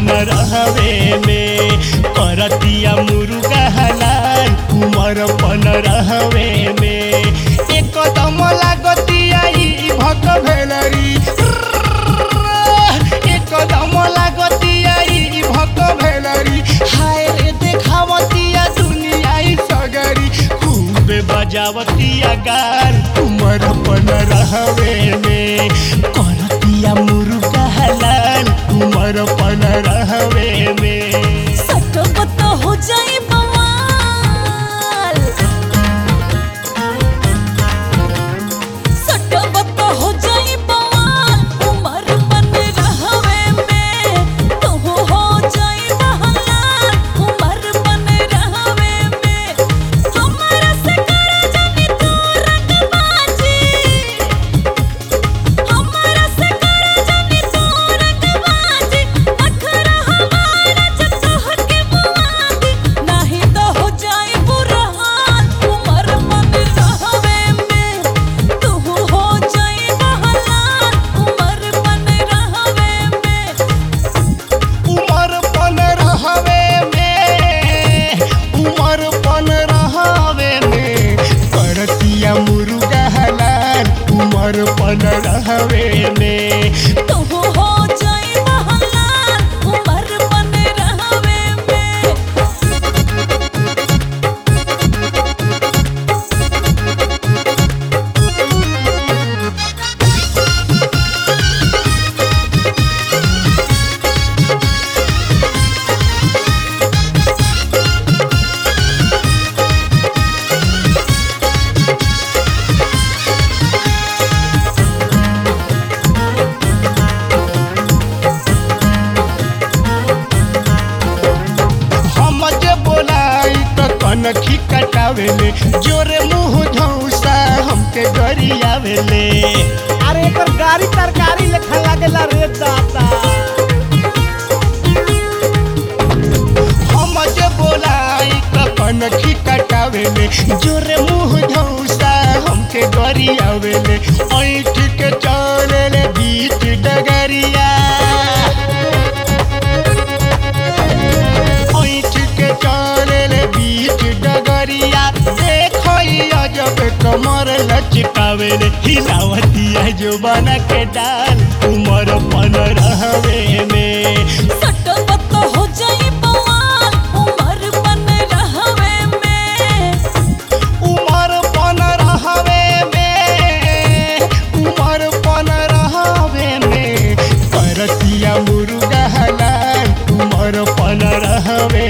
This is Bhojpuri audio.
पन रहवे में करतिया मुर्गा हलाल उमर पन रहवे में एकदम लागतिया ई भक भेलरी एकदम लागतिया ई भक भेलरी हाय रे देखावतिया दुनिया ई सगरी खूबे बजावतिया गाल उमर पन रहवे में करतिया मुर्गा हलाल उमर पन रहवे में सटपट हो जाए बवाल सटपट हो जाए बवाल उमर बन रहवे में तू हो जाए बहलाल उमर बन रहवे में हमरा से कर जानी तू रंगबाजी हमरा से कर जानी तू रंगबाजी अखरा हमारा जब तोहर के मुआदी नाही तो हो जाए बुरा हाल उमर बन रहवे में तू हो जाए बहलाल उमर बन रहवे में उमर पन रहवे में उमर पन रहवे में करतिया मुर्गा हलाल उमर पन रहवे में तू हो जाए बहलाल उमर बन रहवे में हम जे बोलाई त कनखी कटावेले जोरे मुंह धौसा हमके गरियावेले अरे एकर गाड़ी तरकारी लेखा लागेला रे दाता हम जे बोलाई त कनखी कटावेले जोरे मुंह धौसा हमके गरियावेले ऐठ के चलेले बीच डगरिया ऐठ के चलेले बीच डगरिया देखो ई अजब कमर लचकावेले हिलावतिया जो बना के डाल उमर पन रहवे में सटपट हो जाए बवाल उमर बन रहवे में उमर पन रहवे में उमर पन रहवे में करतिया मुर्गा हलाल उमर पन रहवे